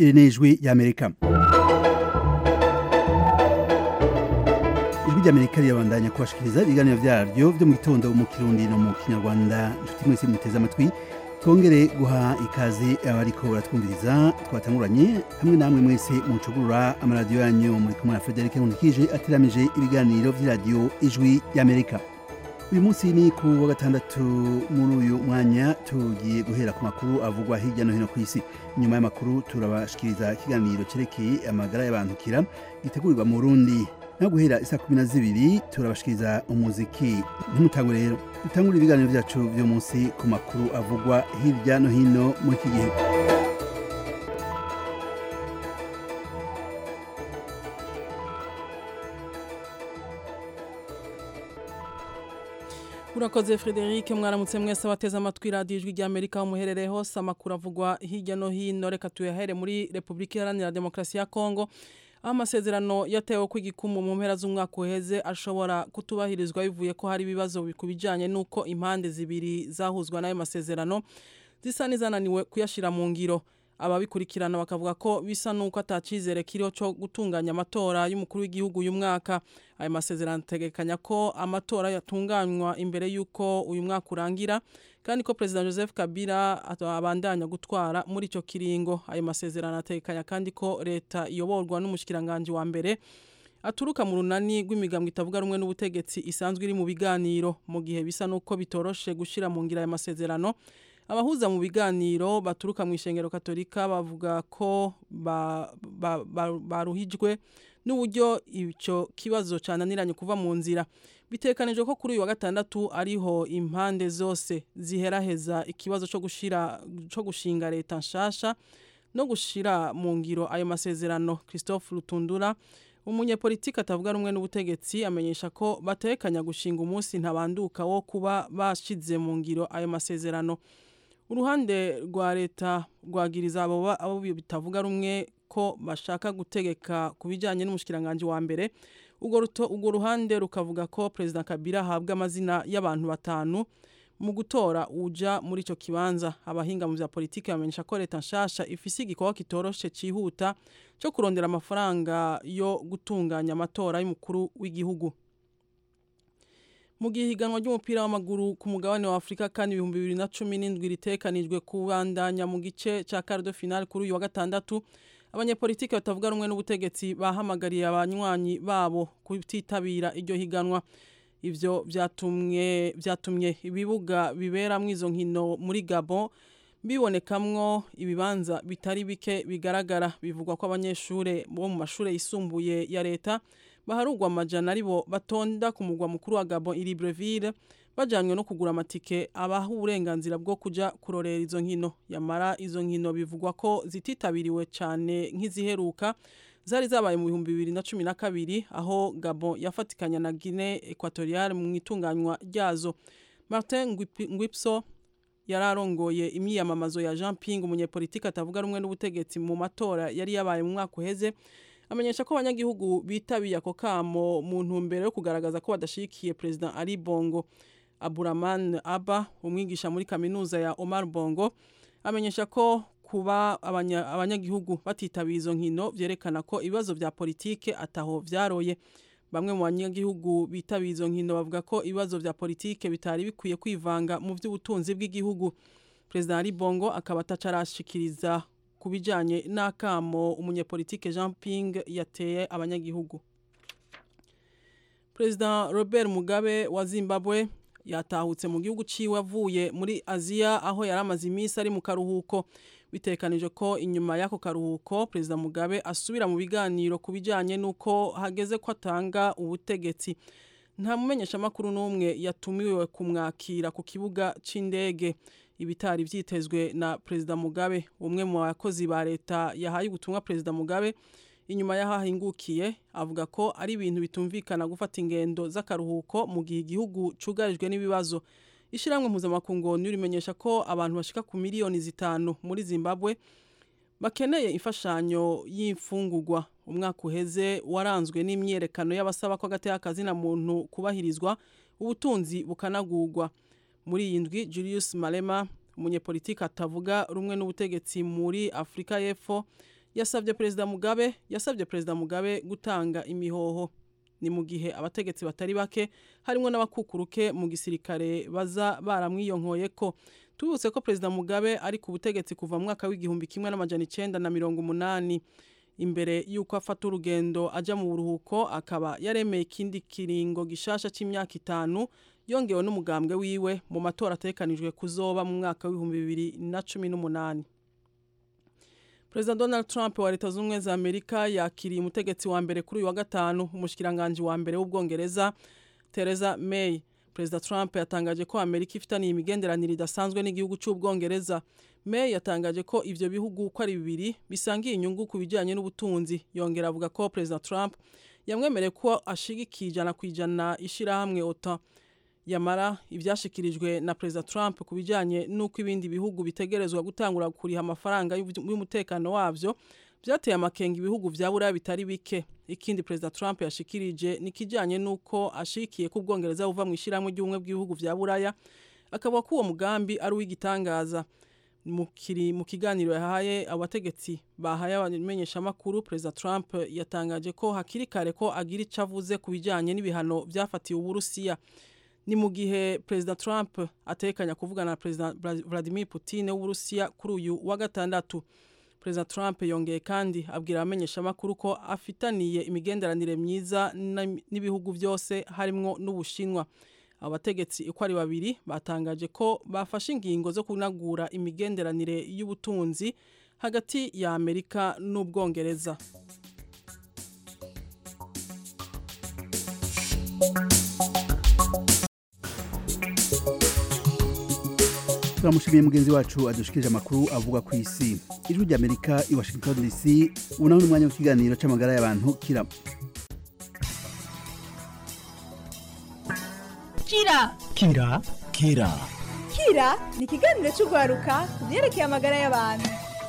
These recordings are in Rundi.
iri ni ijwi ry'amerika ijwi ry'amerika rirabandanya kubashikiriza ibiganiro vyaryo vyo mu gitondo mu kirundi no mu kinyarwanda inshuti mwese muteze amatwi twongere guha ikaze abariko baratwumviriza twatanguranye hamwe namwe mwese mucugurura amaradiyo yanyu muri kumwe na Frederic Nkundikije ateramije ibiganiro vy'iradiyo ijwi y'Amerika uyu munsi ni ku wa gatandatu muri uyu mwanya tugiye guhera ku makuru avugwa hirya no hino ku isi nyuma y'amakuru turabashikiriza ikiganiro cerekeye amagara y'abantukira gitegurirwa mu Burundi naho guhera isa kumi na zibiri turabashikiriza umuziki ntimutangwe rero dutangure ibiganiro vyacu vyo munsi ku makuru avugwa hirya no hino muri iki gihe urakoze frederic mwaramutse mwese abateze amatwi radiyo ijwi ry'amerika aho muherereye hose amakuru avugwa hirya no hino reka tuyahere muri repubulika iharanira demokarasi ya kongo aho amasezerano yatewe ko igikumu mu mpera z'umwaka uheze ashobora kutubahirizwa bivuye ko hari ibibazo ku bijyanye n'uko impande zibiri zahuzwa n'ayo masezerano zisa n'izananiwe kuyashyira mu ngiro ababikurikirana bakavuga ko bisa n'uko atacizere kiriho cyo gutunganya amatora y'umukuru w'igihugu uyu mwaka ayo masezerano ategekanya ko amatora yatunganywa imbere y'uko uyu mwaka urangira kandi ko perezida joseph kabila abandanya gutwara muri icyo kiringo ayo masezerano ategekanya kandi ko leta iyoborwa n'umushikiranganji wa mbere aturuka mu runani rw'imigambwe itavuga rumwe n'ubutegetsi isanzwe iri mu biganiro mu gihe bisa n'uko bitoroshe gushyira mu ngira ayo masezerano abahuza mu biganiro baturuka mu ishengero katolika bavuga ko baruhijwe n'uburyo icyo kibazo cyananiranye kuva mu nzira bitekanije ko kuri uyu wa gatandatu ariho impande zose ziheraheza ikibazo cyo gushira cyo gushinga leta nshasha no gushira mu ngiro ayo masezerano christophe rutundura umunyepolitiki atavuga rumwe n'ubutegetsi amenyesha ko batekanya gushinga umunsi ntabanduka wo kuba bashize mu ngiro ayo masezerano uruhande rwa leta rwagiriza abo bitavuga rumwe ko bashaka gutegeka ku bijyanye n'umushikiranganji wa mbere urwo ruhande rukavuga ko perezida kabila ahabwa amazina y'abantu batanu mu gutora uja muri icyo kibanza abahinga mu bya politiki bamenyesha ko leta nshasha ifise igikorwa kitoroshe cyihuta cyo kurondera amafaranga yo gutunganya amatora y'umukuru w'igihugu mu gihe ihiganwa ry'umupira w'amaguru ku mugabane wa afurika kandi ibihumbi bibiri na cumi n'indwi ritekanijwe kubandanya mu gice cya cardo final kuri uyu wa gatandatu abanyepolitiki batavuga rumwe n'ubutegetsi bahamagariye abanywanyi babo kutitabira iryo higanwa ivyo vyatumye vyatumye ibibuga biberamwo izo nkino muri Gabon bibonekamwo ibibanza bitari bike bigaragara bivugwa ko abanyeshure bo mu mashure yisumbuye ya leta baharugwa amajana aribo batonda ku mugwa mukuru wa Gabon i Libreville bajanywe no kugura amatike abaha uburenganzira bwo kuja kurorera izo nkino yamara izo nkino bivugwa ko zititabiriwe cyane nk'iziheruka zari zabaye mu bihumbi bibiri na cumi na kabiri aho Gabon yafatikanya na Guinea Equatoriale mu itunganywa ryazo Martin Ngwipso yari arongoye imyiyamamazo ya Jean Ping umunyepolitiki atavuga rumwe n'ubutegetsi mu matora yari yabaye mu mwaka uheze amenyesha ko abanyagihugu bitabiye ako kamo mu ntumbero yo kugaragaza ko badashigikiye perezida Ali Bongo Aburaman Aba umwigisha muri kaminuza ya Omar Bongo amenyesha ko kuba abanyagihugu batitabira izo nkino byerekana ko ibibazo bya politike ataho vyaroye bamwe mu banyagihugu bitabiye izo nkino bavuga ko ibibazo bya politike bitari bikwiye kwivanga mu by'ubutunzi bw'igihugu perezida Ali Bongo akaba atacarashikiriza ku bijyanye n'akamo umunyepolitike Jean Ping yateye abanyagihugu perezida Robert Mugabe wa Zimbabwe yatahutse mu gihugu ciwe avuye muri Aziya aho yari amaze iminsi ari mu karuhuko bitekanije ko inyuma y'ako karuhuko perezida Mugabe asubira mu biganiro ku bijyanye n'uko hageze ko atanga ubutegetsi nta mumenyeshamakuru n'umwe yatumiwe kumwakira ku kibuga cy'indege ibitari byitezwe na perezida Mugabe umwe mu bakozi ba leta yahaye ubutumwa perezida Mugabe inyuma y'ahahingukiye avuga ko ari ibintu bitumvikana gufata ingendo z'akaruhuko mu gihe igihugu cyugarijwe n'ibibazo ishyirahamwe mpuzamakungu rimenyesha ko abantu bashika ku miliyoni zitanu muri zimbabwe bakeneye imfashanyo y'imfungurwa umwaka uheze waranzwe n'imyerekano y'abasaba ko agateka kazina muntu kubahirizwa ubutunzi bukanagurwa muri iyi ndwi Julius Malema umunyepolitiki atavuga rumwe n'ubutegetsi muri Afrika y'Epfo yasabye perezida mugabe yasabye perezida mugabe gutanga imihoho ni mu gihe abategetsi batari bake harimo n'abakukuruke mu gisirikare baza baramwiyonkoye ko tubutse ko perezida mugabe ari ku butegetsi kuva mu mwaka w'igihumbi kimwe n'amajana icenda na mirongo umunani imbere y'uko afata urugendo ajya mu buruhuko akaba yaremeye ikindi kiringo gishasha cy'imyaka itanu yongewe n'umugambwe wiwe mu matora atekanijwe kuzoba mu mwaka w'ibihumbi bibiri na cumi n'umunani perezida donald trump wa leta z'ubumwe za amerika yakiriye umutegetsi wa mbere kuri uyu wa gatanu umushikiranganji wa mbere w'ubwongereza theresa may perezida trump yatangaje ko amerika ifitaniye imigenderanire idasanzwe n'igihugu cy'ubwongereza may yatangaje ko ivyo bihugu uko ari bibiri bisangiye inyungu ku bijyanye n'ubutunzi yongera avuga ko perezida trump yamwemereye ko ashigikiye ijana ku ijana ishyirahamwe otan yamara ibyashikirijwe na perezida trump ku bijyanye n'uko ibindi bihugu bitegerezwa gutangura kuriha amafaranga y'umutekano wabyo byateye amakenga ibihugu bya buraya bitari bike ikindi perezida trump yashikirije ni ikijyanye n'uko ashikiye ko ubwongereza buva mu ishyirahamwe ry'ubumwe bw'ibihugu bya buraya akavuga ko uwo mugambi ari uw'igitangaza mu kiganiro yahaye abategetsi bahaye abamenyeshamakuru perezida trump yatangaje ko hakiri kare ko agira icyo avuze ku bijyanye n'ibihano byafatiwe uburusiya ni mu gihe perezida trump atekanya kuvugana na perezida vladimir putin w'uburusiya kuri uyu wa gatandatu perezida trump yongeye kandi abwira abamenyeshamakuru ko afitaniye imigenderanire myiza n'ibihugu byose harimwo n'ubushinwa abo bategetsi uko ari babiri batangaje ko bafashe ingingo zo kunagura imigenderanire y'ubutunzi hagati ya amerika n'ubwongereza turamushimiye mugenzi wacu adushikirije amakuru avuga ku isi ijwi ry'amerika i washington dc ubu naho ni umwanya w'ikiganiro cy'amagara y'abantu kira kira kira kira kira ni ikiganiro cy'urwaruka ku byerekeye amagara y'abantu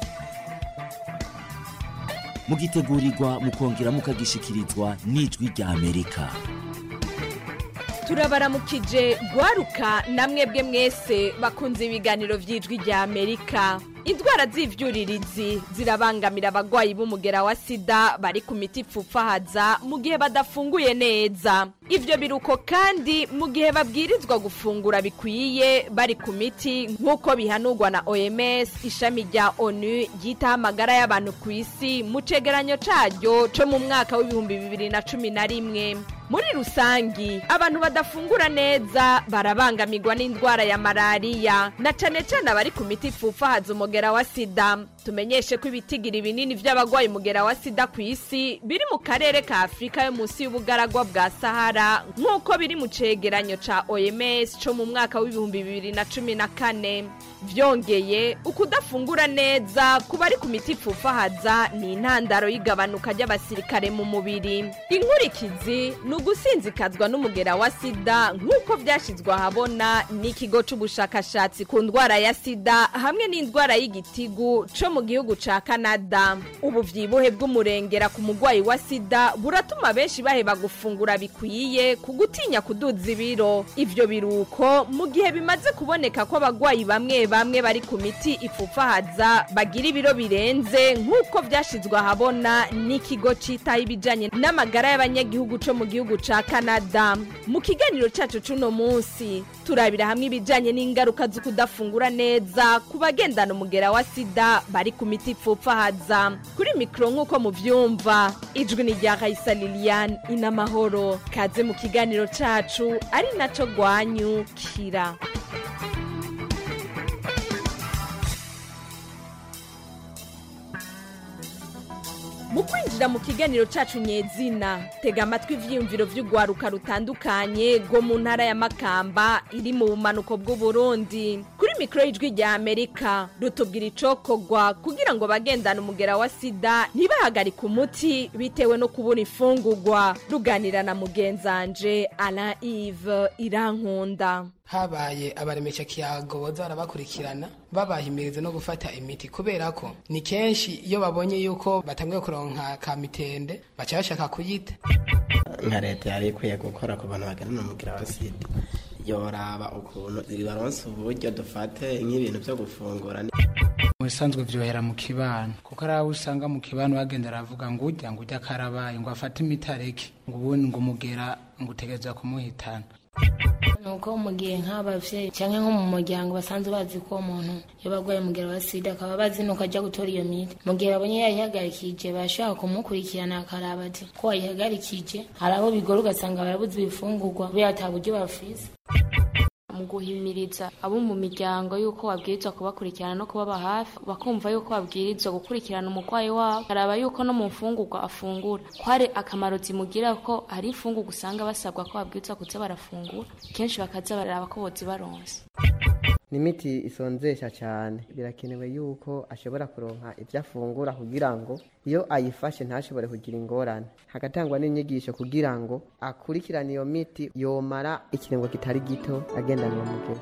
mugitegurirwa mukongera mukagishikirizwa n'ijwi rya amerika turabaramukije gwaruka namwebwe mwese bakunze ibiganiro by'ijwi rya amerika indwara z'ivyuririzi zirabangamira abagwayi b'umugera wa sida bari ku miti ipfupfahaza mu gihe badafunguye neza ivyo biruko kandi mu gihe babwirizwa gufungura bikwiye bari ku miti nk'uko bihanurwa na oms ishami rya onu ryitaho amagara y'abantu ku isi mu cegeranyo caryo co mu mwaka w'ibihumbi bibiri na cumi na rimwe muri rusangi abantu badafungura neza barabangamirwa n'indwara ya malariya na cane cane abari ku miti ipfupfahaza umugera wa sida tumenyeshe ko ibitigiri binini vy'abagwaye umugera wa sida ku isi biri mu karere ka afurika yo munsi y'ubugaragwa bwa sahara nk'uko biri mu cegeranyo ca oms co mu mwaka w'ibihumbi bibiri na cumi na kane vyongeye ukudafungura neza ku bari ku miti ipfupfahaza ni intandaro y'igabanuka ry'abasirikare mu mubiri inkurikizi ni ugusinzikazwa n'umugera wa sida nk'uko vyashizwe ahabona n'ikigo c'ubushakashatsi ku ndwara ya sida hamwe n'indwara y'igitigu co mu gihugu ca kanada ubu vyibuhe bw'umurengera ku mugwayi wa sida buratuma benshi baheba gufungura bikwiye ku gutinya kuduza ibiro ivyo biruko mu gihe bimaze kuboneka ko abagwayi bamwe bamwe bari ku miti ipfupfahaza bagira ibiro birenze nk'uko vyashizwe ahabona n'ikigo citaho ibijanye n'amagara y'abanyagihugu co mu gihugu ca kanada mu kiganiro cacu c'uno munsi turabira hamwe ibijanye n'ingaruka zo kudafungura neza ku bagendana umugera wa sida bari ku miti ipfupfahaza kuri mikoro nk'uko muvyumva ijwi ni rya raisa liliane inamahoro kaze mu kiganiro cacu ari naco gwanyu kira mu kwinjira mu kiganiro cacu nyezina tega amatwi ivyiyumviro vy'urwaruka rutandukanye rwo mu ntara ya makamba iri mu bumanuko bw'uburundi kuri mikoro y'ijwi rya amerika rutubwira icokorwa kugira ngo bagendane umugera wa sida ntibahagarike umuti bitewe no kubura imfungurwa ruganira na mugenzanje alain ive irankunda habaye abaremesha kiyago boza barabakurikirana babahimiriza no gufata imiti kubera ko ni kenshi iyo babonye yuko batangiye kuronka ka mitende baca bashaka kuyita nka leta yari ikwiye gukora ku bantu baganana umugira wa sida yoraba ukuntu baronse uburyo dufate nk'ibintu byo gufungura mu bisanzwe vyohera mu kibano kuko ari aho usanga mu kibano bagenda aravuga ngo urya ngo urya karabaye ngo afate imiti areke ngo ubundi ngo umugera ngo utegereza kumuhitana nuko mu gihe nk'abavyeyi canke nko mu muryango basanzwe bazi ko uwo muntu yoba agwaye umugera wa sida akaba bazi nuko ajya gutora iyo miti mu gihe babonye yayihagarikije barashobora kumukurikirana akaraba ati ko wayihagarikije hari abo bigora ugasanga barabuze ibifungurwa kubera ata buryo bafise mu guhimiriza abo mu miryango y'uko babwirizwa kubakurikirana no kubaba hafi bakumva y'uko babwirizwa gukurikirana umurwayi wabo baraba y'uko no mu mfungurwa afungura ko hari akamaro zimugira ko hari imfungurwa usanga basabwa ko babwirizwa kuza barafungura kenshi bakaza baraba ko bozibaronse ni imiti isonzesha cyane birakenewe yuko ashobora kuronka ibyo afungura kugira ngo iyo ayifashe ntashobore kugira ingorane hagatangwa n'inyigisho kugira ngo akurikirane iyo miti yomara ikiringo kitari gito agendana uwo mugero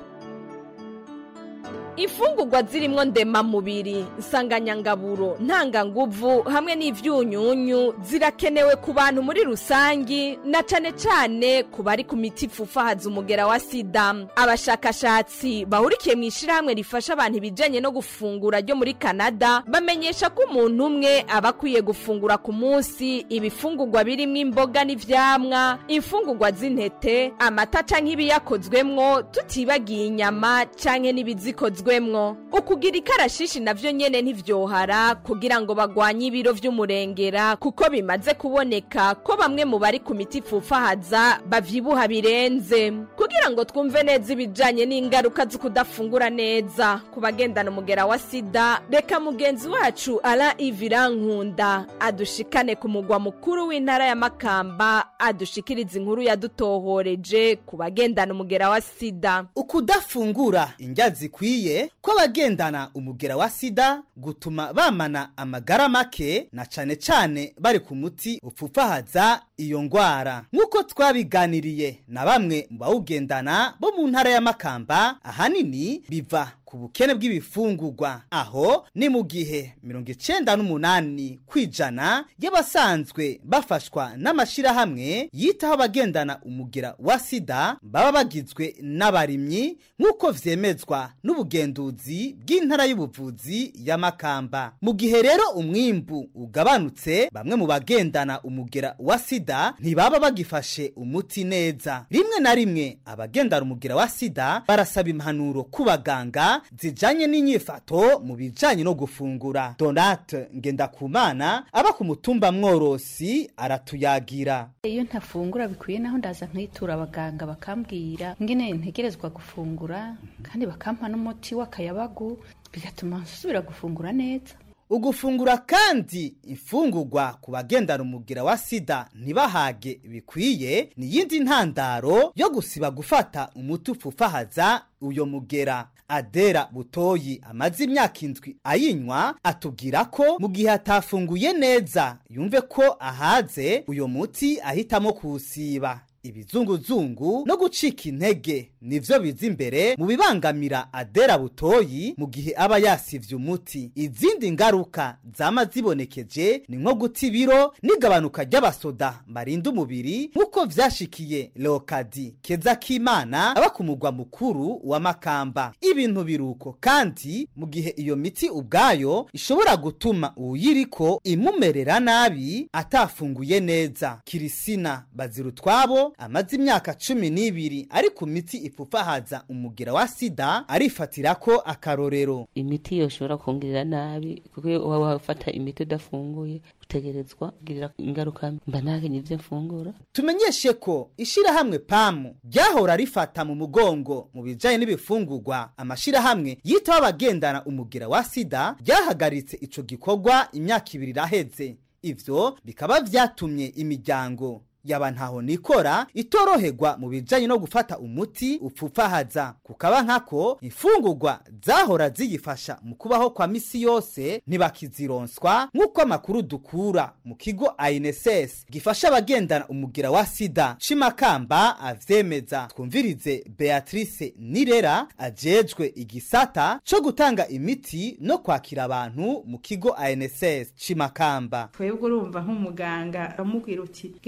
imfungurwa zirimo ndemamubiri nsanganyangaburo ntanganguvu hamwe n'ivyunyunyu zirakenewe ku bantu muri rusangi na cane cane ku bari ku miti ipfufahaza umugera wa sida abashakashatsi bahurikiye mu ishirahamwe rifasha abantu ibijanye no gufungura ryo muri kanada bamenyesha ko umuntu umwe aba akwiye gufungura ku munsi ibifungurwa birimo imboga n'ivyamwa imfungurwa z'intete amata canke ibiyakozwemwo tutibagiye inyama canke n'ibizikozwe bikozwemwo ukugira ikarashishi navyo nyene ntivyohara kugira ngo bagwanye ibiro vy'umurengera kuko bimaze kuboneka ko bamwe mu bari ku miti ipfufahaza bavyibuha birenze kugira ngo twumve neza ibijanye n'ingaruka zo kudafungura neza ku bagendana umugera wa sida reka mugenzi wacu ara ivirankunda adushikane ku mugwa mukuru w'intara ya makamba adushikiriza inkuru yadutohoreje ku bagendana umugera wa sida ukudafungura indya zikwiye ko abagendana umugera wa sida gutuma bamana amagara make na cane cane bari ku muti upfufahaza iyo ngwara nk'uko twabiganiriye na bamwe mu bawugendana bo mu ntara ya makamba ahanini biva ku bukene bw'ibifungurwa aho ni mu gihe mirongo icenda n'umunani kw'ijana y'abasanzwe bafashwa n'amashirahamwe yitaho abagendana umugera wa sida baba bagizwe n'abarimyi nk'uko vyemezwa n'ubugenduzi bw'intara y'ubuvuzi ya makamba mu gihe rero umwimbu ugabanutse bamwe mu bagendana umugera wa sida ntibaba bagifashe umuti neza rimwe na rimwe abagendana umugera wa sida barasaba impanuro ku baganga zijanye n'inyifato mu bijanye no gufungura donate ngendakumana aba ku mutumba mworosi aratuyagira iyo ntafungura bikwiye naho ndaza nkitura abaganga bakambwira ngene ntegerezwa gufungura kandi bakampa n'umuti w'akayabagu bigatuma nsubira gufungura neza ugufungura kandi imfungurwa ku bagendana umugira wa sida ntibahage bikwiye ni iyindi ntandaro yo gusiba gufata umuti upfufahaza uyo mugera adera butoyi amaze imyaka indwi ayinywa atubwira ko mu gihe atafunguye neza yumve ko ahaze uyo muti ahitamo kuwusiba ibizunguzungu no gucika intege nivyo biza imbere mu bibangamira adera butoyi mu gihe aba yasivye umuti izindi ngaruka zama zibonekeje ni nko guta ibiro n'igabanuka ry'abasoda barinda umubiri nk'uko vyashikiye leokadi keza k'imana aba ku mugwa mukuru wa makamba ibintu biruko kandi mu gihe iyo miti ubwayo ishobora gutuma uwuyiriko imumerera nabi atafunguye neza kirisina bazirutwabo amaze imyaka cumi n'ibiri ari ku miti ipfufahaza umugera wa sida arifatira ko akarorero imiti yoshobora kongerera nabi kuko iyo uba wafata imiti udafunguye utegerezwa kugirira ingaruka mba ntakenye ibyo mfungura tumenyeshe ko ishirahamwe pamu ryahora rifata mu mugongo mu bijanye n'ibifungurwa amashirahamwe yitaho abagendana umugera wa sida ryahagaritse ico gikorwa imyaka ibiri iraheze ivyo bikaba vyatumye imiryango yaba ntaho nikora itoroherwa mu bijanye no gufata umuti upfufahaza kukaba nkako imfungurwa zahora ziyifasha mu kubaho kwa misi yose ntibakizironswa nk'uko amakuru dukura mu kigo INSS gifasha abagendana umugira wa sida cimakamba avyemeza twumvirize Beatrice Nirera ajejwe igisata co gutanga imiti no kwakira abantu mu kigo INSS cimakamba twebwe urumva nk'umuganga amubwira uti genda ugera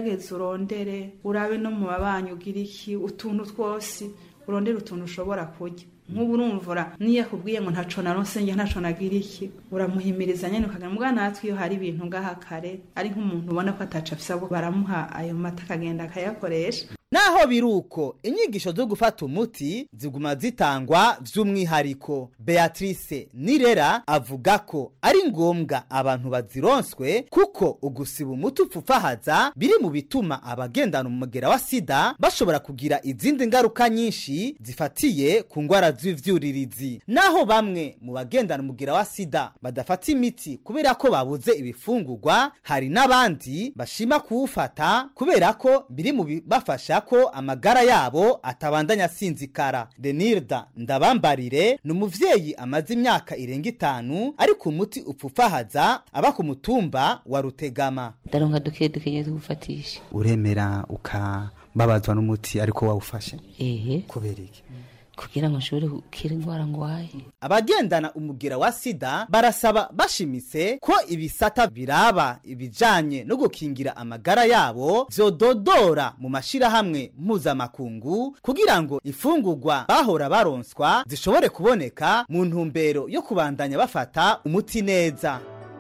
ugerageze urondere urabe no mu babanyi ugira iki utuntu twose urondere utuntu ushobora kurya nk'ubu urumvura niyo akubwiye ngo ntaco naronse nge ntaco nagira iki uramuhimiriza nyene ukagira mbwa natwe iyo hari ibintu ngaha kare ari nk'umuntu ubona ko ataco afise abo baramuha ayo mata akagenda akayakoresha naho biruko inyigisho zo gufata umuti ziguma zitangwa by'umwihariko beatrice nirera avuga ko ari ngombwa abantu bazironswe kuko ugusiba umuti upfufahaza biri mu bituma abagendana umugera wa sida bashobora kugira izindi ngaruka nyinshi zifatiye ku ndwara z'ivyuririzi naho bamwe mu bagendana umugera wa sida badafata imiti kubera ko babuze ibifungurwa hari n'abandi bashima kuwufata kubera ko biri mu bibafasha ko amagara yabo atabandanya asinzikara denirda ndabambarire ni umuvyeyi amaze imyaka irenga itanu ariko umuti upfufahaza aba ku mutumba wa rutegama ndaronka duke duke nyine tugufatisha uremera ukababazwa n'umuti ariko wawufashe ehe kubera iki kugira ngo nshobore gukira indwara ngwaye abagendana umugera wa sida barasaba bashimitse ko ibisata biraba ibijanye no gukingira amagara yabo vyododora mu mashirahamwe mpuzamakungu kugira ngo ifungurwa bahora baronswa zishobore kuboneka mu ntumbero yo kubandanya bafata umuti neza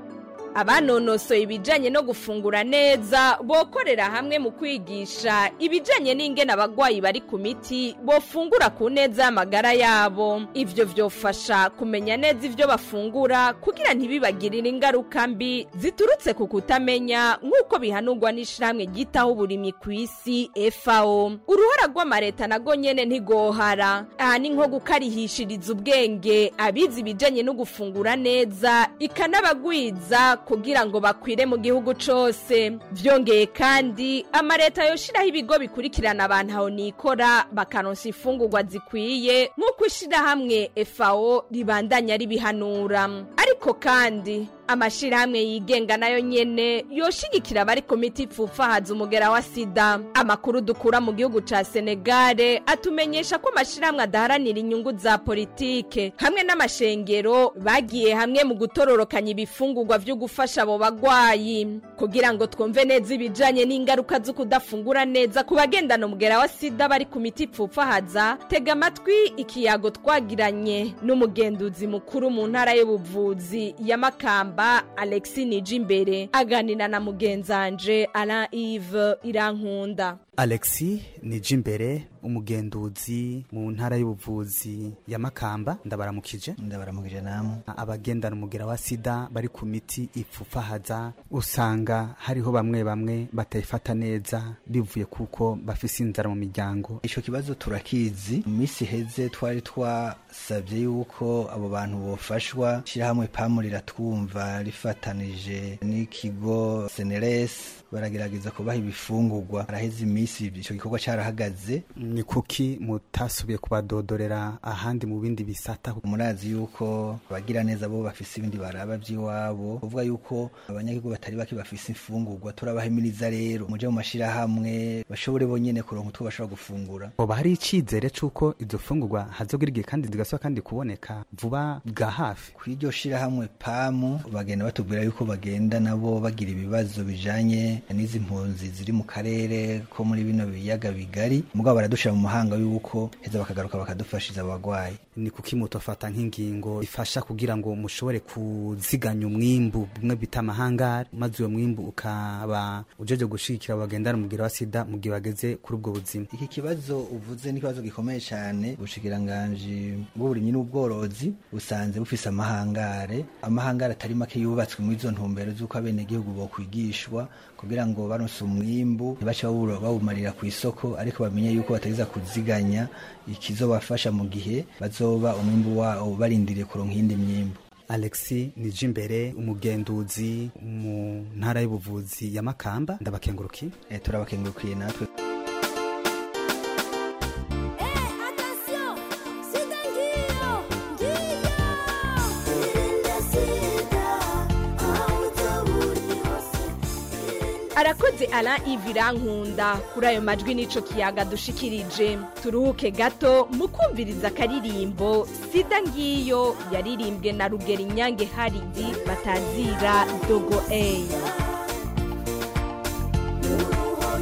abanonosoye ibijanye no gufungura neza bokorera hamwe mu kwigisha ibijanye n'ingene abagwayi bari ku miti bofungura ku neza y'amagara yabo ivyo vyofasha kumenya neza ivyo bafungura kugira ntibibagirire ingaruka mbi ziturutse ku kutamenya nk'uko bihanurwa n'ishirahamwe ryitaho uburimyi ku isi FAO uruhara rw'amareta nago nyene ntigohara aha ni nko gukarihishiriza ubwenge abizi ibijanye no gufungura neza ikanabagwiza kugira ngo bakwire mu gihugu cose vyongeye kandi amareta yoshiraho ibigo bikurikirana abantu aho nikora bakaronsa imfungurwa zikwiye nk'uko ishirahamwe FAO ribandanya ribihanura ariko kandi amashirahamwe yigenga nayo nyene yoshigikira abari ku miti ipfufahaza umugera wa sida amakuru dukura mu gihugu ca senegale atumenyesha ko amashirahamwe adaharanira inyungu za politike hamwe n'amashengero bagiye hamwe mu gutororokanya ibifungurwa vyo gufasha abo bagwayi kugira ngo twumve neza ibijanye n'ingaruka zo kudafungura neza ku bagendana umugera wa sida bari ku miti ipfufahaza tega amatwi ikiyago twagiranye n'umugenduzi mukuru mu ntara y'ubuvuzi ya makamba alexi nijimbere aganira na mugenzanje alain ive irankunda alexi nijimbere umugenduzi mu ntara y'ubuvuzi ya makamba ndabaramukije ndabaramukije namwe abagendana umugera wa sida bari ku miti ipfufahaza usanga hariho bamwe bamwe batayifata neza bivuye kuko bafise inzara mu miryango ico kibazo turakizi mu minsi iheze twari twasabye yuko abo bantu bofashwa shirahamwe pamu riratwumva rifatanije n'ikigo seneres baragerageza kubaha ibifungurwa araheze iminsi ico gikorwa carahagaze ni kuki mutasubiye kubadodorera ahandi mu bindi bisata murazi yuko abagira neza bo bafise ibindi baraba vy'iwabo kuvuga yuko abanyagihugu batari bake bafise imfungurwa turabahimiriza rero muje mu mashirahamwe bashobore bonyene kuronka utwo bashobora gufungura oba hari icizere c'uko izo fungurwa hazogira igihe kandi zigasaba kandi kuboneka vuba bwa hafi kw'iryo shirahamwe pamu bagenda batubwira yuko bagenda nabo bagira ibibazo bijanye n'izi mpunzi ziri mu karere ko muri bino biyaga bigari mugabo baradushira mu mahanga yuko heza bakagaruka bakadufashiza abagwayi ni kuki mutofata nk'ingingo ifasha kugira ngo mushobore kuziganya umwimbu bimwe bita amahangari maze uyo mwimbu ukaba ujeje gushigikira bagendana umubwira wa sida mu gihe bageze kuri ubwo buzima iki kibazo uvuze ni ikibazo gikomeye cyane ubushikiranganji bw'uburimyi n'ubworozi busanze bufise amahangare amahangare atari make yubatswe muri izo ntumbero z'uko abenegihugu bokwigishwa kugira ngo baronse umwimbu ntibace bawumarira ku isoko ariko bamenye yuko batageza kuziganya ikizobafasha mu gihe bazoba umwimbu wabo barindiriye kuronka iyindi myimbu alexi nijimbere umugenduzi mu ntara y'ubuvuzi ya makamba ndabakengurukiye e, turabakengurukiye natwe arakoze ara ivirankunda kuri ayo majwi n'ico kiyaga dushikirije turuhuke gato mu kumviriza akaririmbo sida ngiyo yaririmbwe na rugero inyange haridi batazira dogo eyi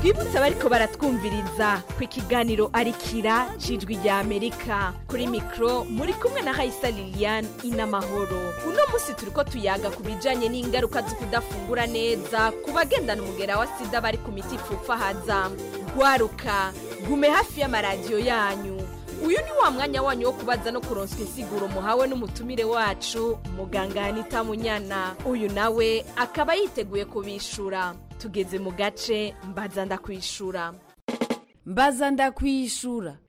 twibutse abariko baratwumviriza ku ikiganiro arikira cijwi rya amerika kuri mikro muri kumwe na hayisa liliane inamahoro uno munsi turiko tuyaga ku bijanye n'ingaruka zo kudafungura neza ku bagendana umugera wa sida bari ku miti ipfupfahaza gwaruka gume hafi y'amaradiyo yanyu uyu ni wa mwanya wanyu wo kubaza no kuronswa insiguro muhawe n'umutumire wacu muganga anita munyana uyu nawe akaba yiteguye kubishura tugeze mu gace mbaza ndakwishura mbaza ndakwishura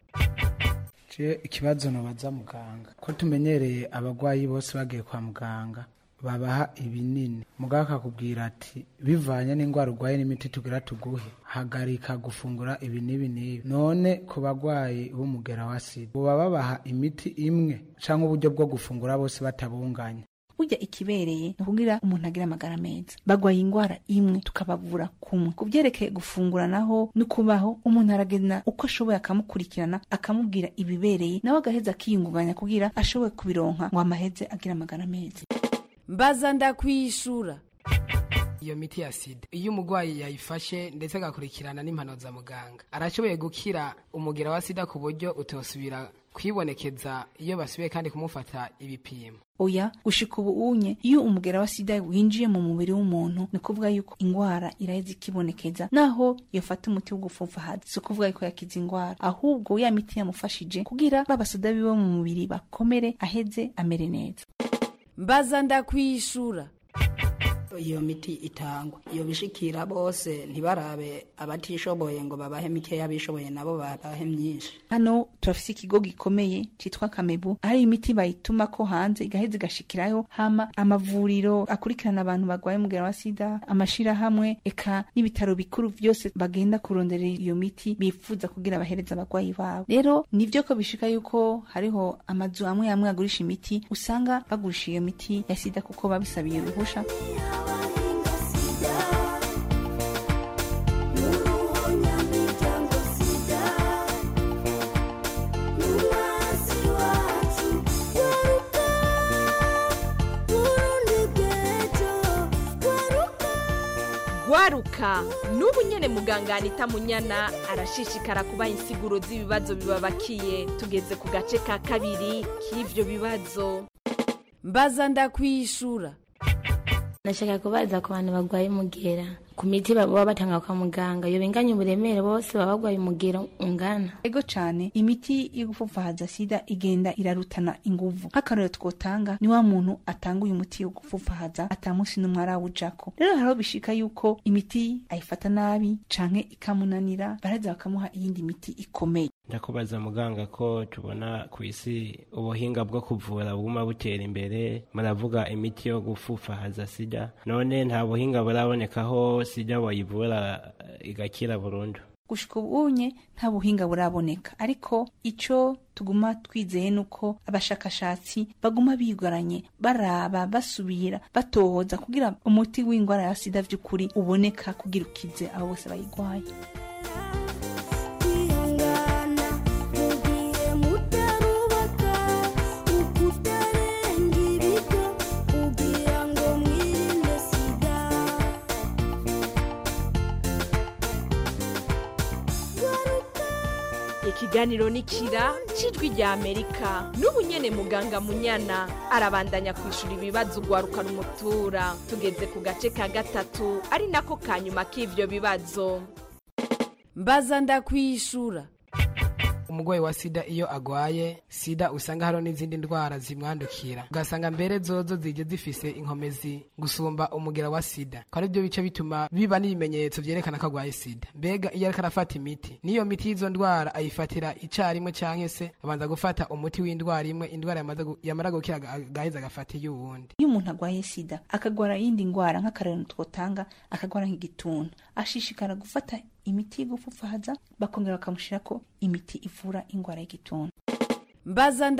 je ikibazo nobaza muganga ko tumenyereye abagwayi bose bagiye kwa muganga babaha ibinini muganga akakubwira ati bivanye n'indwara urwaye n'imiti tugira tuguhe hagarika gufungura ibi n'ibi n'ibi none ku bagwayi b'umugera wa sida buba babaha imiti imwe cyangwa uburyo bwo gufungura bose batabunganya burya ikibereye ni ukugira umuntu agira amagara meza bagwaye indwara imwe tukabavura kumwe ku byerekeye gufungura naho no kubaho umuntu aragenda uko ashoboye akamukurikirana akamubwira ibibereye nawe agaheza akiyungunganya kugira ashoboye kubironka ngo amaheze agira amagara meza mbaza ndakwishura iyo miti ya sida iyo umurwayi yayifashe ndetse agakurikirana n'impano za muganga arashoboye gukira umugera wa sida ku buryo utosubira kwibonekeza iyo basubiye kandi kumufata ibipimo oya gushika ubu unye iyo umugera wa sida winjiye mu mubiri w'umuntu ni kuvuga yuko ingwara iraheza ikibonekeza naho yofata umuti wo gupfupfahaza si ukuvuga yuko yakiza ingwara ahubwo ya miti yamufashije kugira babasoda biwe mu mubiri bakomere aheze amere neza mbaza ndakwishura iyo miti itangwa iyo bishikira bose ntibarabe abatishoboye ngo babahe mikeya abishoboye nabo babahe myinshi hano turafise ikigo gikomeye citwa kamebu hari imiti bayituma ko hanze igaheza igashikirayo hama amavuriro akurikirana abantu barwaye umugera wa sida amashirahamwe eka n'ibitaro bikuru vyose bagenda kuronderera iyo miti bifuza kugira bahereza abagwayi babo rero nivyo ko bishika yuko hariho amazu amwe amwe agurisha imiti usanga bagurisha iyo miti ya sida kuko babisabiye uruhusha gwaruka n'ubu nyene muganga anita munyana arashishikara kubaha insiguro z'ibibazo bibabakiye tugeze ku gace ka kabiri k'ivyo bibazo mbaza ndakwishura nashaka kubaza ku bantu barwaye umugera ku miti baba batanga kwa muganga iyo binganya uburemere bose baba barwaye umugera ungana ego cane imiti yo gupfupfahaza sida igenda irarutana inguvu nk'akarorero twotanga ni wa muntu atanga uyu muti wo gupfupfahaza ata munsi n'umwe arawujako rero hariho bishika yuko imiti ayifata nabi canke ikamunanira baraheza bakamuha iyindi miti ikomeye ndakubaza muganga ko tubona ku isi ubuhinga bwo kuvura buguma butera imbere muravuga imiti yo gupfufahaza sida none nta buhinga burabonekaho sida wayivura igakira burundu gushika ubunye nta buhinga buraboneka ariko ico tuguma twizeye nuko abashakashatsi baguma bigaranye baraba basubira batohoza kugira umuti w'indwara ya sida vy'ukuri uboneka kugira ukize abo bose bayigwaye ikiganiro ni kira cijwi rya amerika n'ubu nyene muganga munyana arabandanya kwishura ibibazo ugwaruka rumutura tugeze ku gace ka gatatu ari nako ka nyuma k'ivyo bibazo mbaza ndakwishura umurwayi wa sida iyo agwaye sida usanga hariho n'izindi ndwara zimwandukira ugasanga mbere zozo zije zifise inkomezi gusumba umugera wa sida ko ari byo bice bituma biba n'ibimenyetso vyerekana ko agwaye sida mbega iyo ariko arafata imiti n'iyo miti y'izo ndwara ayifatira icarimwe canke se abanza gufata umuti w'indwara imwe indwara yamaze gu- yamara gukira aga- agaheza agafata iy'uwundi iyo umuntu agwaye sida akagwara iyindi ndwara nk'akarero twotanga akagwara nk'igituntu ashishikara gufata imiti y'igupfupfahaza bakongera bakamushirako imiti ivura indwara y'igituntu mbaza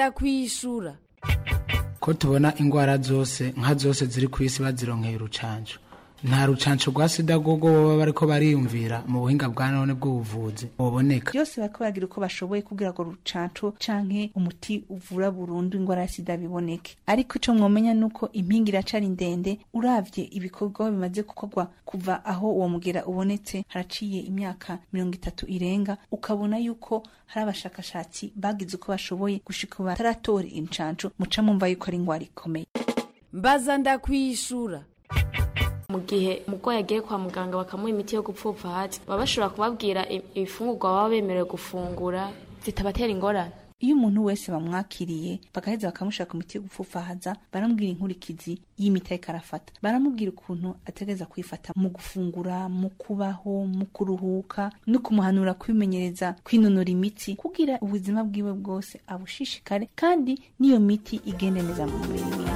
ndakwishura ko tubona indwara zose nka zose ziri ku isi bazironkeye urucanco nta rucanco rwa sida rwogo baba bariko bariyumvira mu buhinga bwa none bw'ubuvuzi buboneka byose bariko baragira uko bashoboye kugira ngo rucanco canke umuti uvura burundu ingwara ya sida biboneke ariko ico mwomenya nuko impinga iracari ndende uravye ibikorwa bimaze gukorwa kuva aho uwo mugera ubonetse haraciye imyaka mirongo itatu irenga ukabona yuko hari abashakashatsi bagize uko bashoboye gushika ubu bataratora incanco muca mumva yuko ari ingwara ikomeye mbaza ndakwishura mu gihe umurwayi agiye kwa muganga bakamuha imiti yo gupfupfa hasi baba bashobora kubabwira i- ibifungurwa baba bemerewe gufungura zitabatera ingorane iyo umuntu wese bamwakiriye bagaheza bakamushaka imiti yo gupfufahaza baramubwira inkurikizi y'imiti ariko arafata baramubwira ukuntu ategereza kwifata mu gufungura mu kubaho mu kuruhuka no kumuhanura kwimenyereza kwinonora imitsi kugira ubuzima bwiwe bwose abushishikare kandi n'iyo miti igende neza mu mubiri wiwe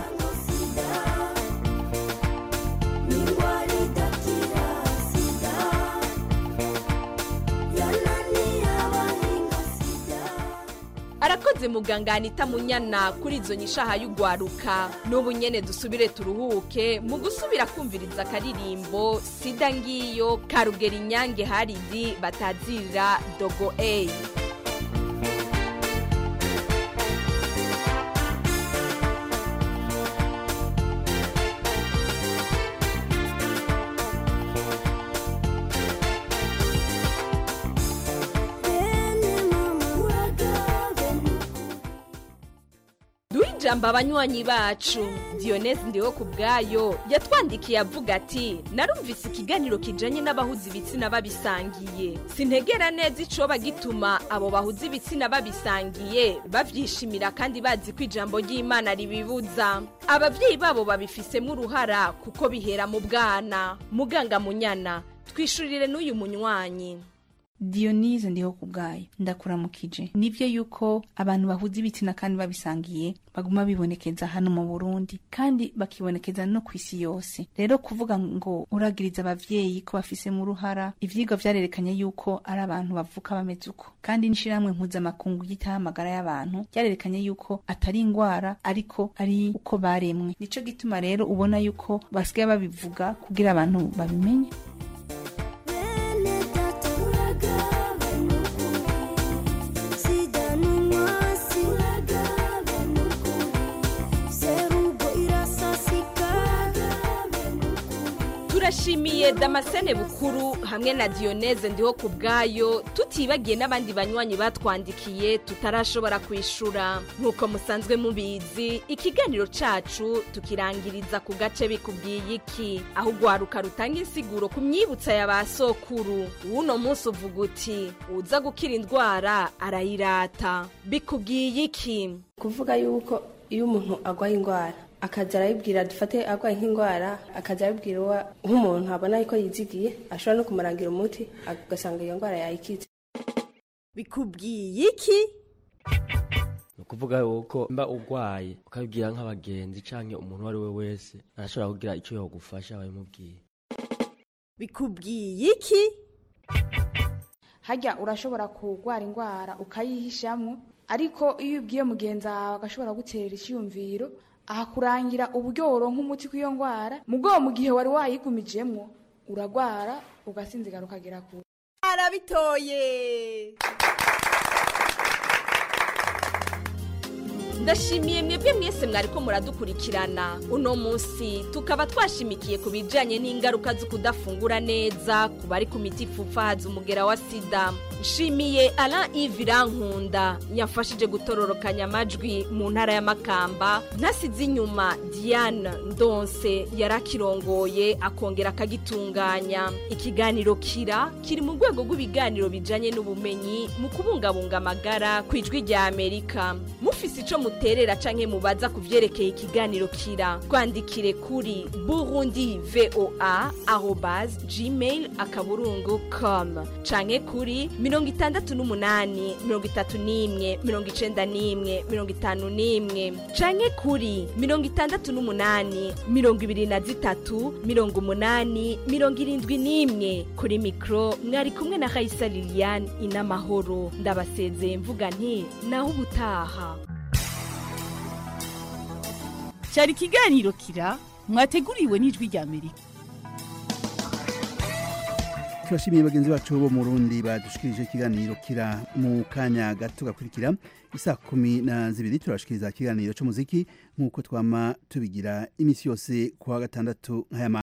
arakoze muganga anita munyana kuri izo nyishaha y'ugwaruka n'ubu nyene dusubire turuhuke mu gusubira kumviriza akaririmbo sida ngiyo karugera inyange haridi batazirira dogo eyi duha ijambo abanywanyi bacu diyonezi ndiho ku bwayo yatwandikiye avuga ati narumvise ikiganiro kijanye n'abahuza ibitsina babisangiye sintegera neza icoba gituma abo bahuza ibitsina babisangiye bavyishimira kandi bazi ko ijambo ry'imana ribibuza abavyeyi babo babifisemo uruhara kuko bihera mu bwana muganga munyana twishurire n'uyu munywanyi diyonize ndiho ku bwayo ndakuramukije nivyo yuko abantu bahuza ibitsina kandi babisangiye baguma bibonekeza hano mu burundi kandi bakibonekeza no ku isi yose rero kuvuga ngo uragiriza abavyeyi ko bafisemo uruhara ivyigwa vyarerekanye yuko ari abantu bavuka bameze uko kandi n'ishirahamwe mpuzamakungu ryitaho amagara y'abantu ryarerekanye yuko atari ingwara ariko ari uko baremwe nico gituma rero ubona yuko basigaye babivuga kugira abantu babimenye turashimiye damascene bukuru hamwe na diyoneze ndiho ku bwayo tutibagiye n'abandi banywanyi batwandikiye tutarashobora kwishura nk'uko musanzwe mubizi ikiganiro cacu tukirangiriza ku gace bikubwiye iki aho ugwaruka rutanga insiguro ku myibutsa ya ba sokuru w'uno munsi uvuga uti uza gukira indwara arayirata bikubwiye iki kuvuga yuko iyo umuntu arwaye indwara akaza arayibwira dufate arwaye nk'indwara akaza arabibwira uwa nk'umuntu abona yuko yizigiye ashobora no kumurangira umuti agasanga iyo ndwara yayikize bikubwiye iki ni ukuvuga yuko mba urwaye ukabibwira nk'abagenzi cyangwa umuntu uwo ari we wese arashobora kugira icyo yagufasha babimubwiye bikubwiye iki harya urashobora kurwara indwara ukayihishamwo ariko iyo ubwiye mugenzi wawe agashobora gutera icyiyumviro ahakurangira uburyo woronka umuti kw'iyo ndwara mu bwo mu gihe wari wayigumijemwo uragwara ugasinzigara ukagera kure arabitoye ndashimiye mwebwe mwese mwariko muradukurikirana uno munsi tukaba twashimikiye ku bijanye n'ingaruka zo kudafungura neza ku bari ku miti ipfupfahaza umugera wa sida nshimiye alain ive irankunda yafashije gutororokanya amajwi mu ntara y'amakamba ntasize inyuma diane ndonse yarakirongoye akongera akagitunganya ikiganiro kira kiri mu rwego rw'ibiganiro bijanye n'ubumenyi mu kubungabunga amagara ku ijwi rya amerika mufise ico muterera canke mubaza ku vyerekeye ikiganiro kira twandikire kuri burundi voa arobas gmail akaburungu com canke kuri mirongo itandatu n'umunani mirongo itatu n'imwe mirongo icenda n'imwe mirongo itanu n'imwe canke kuri mirongo itandatu n'umunani mirongo ibiri na zitatu mirongo umunani mirongo irindwi n'imwe kuri mikro mwari kumwe na raisa liliane inamahoro ndabasezeye mvuga nti naho ubutaha cyari ikiganiro kira mwateguriwe n'ijwi rya amerika turashimiye bagenzi bacu bo mu Burundi badushikirije ikiganiro kira mu kanya gato gakurikira isa kumi na zibiri turashikiriza ikiganiro c'umuziki nk'uko twama tubigira imisi yose kuwa gatandatu nk'aya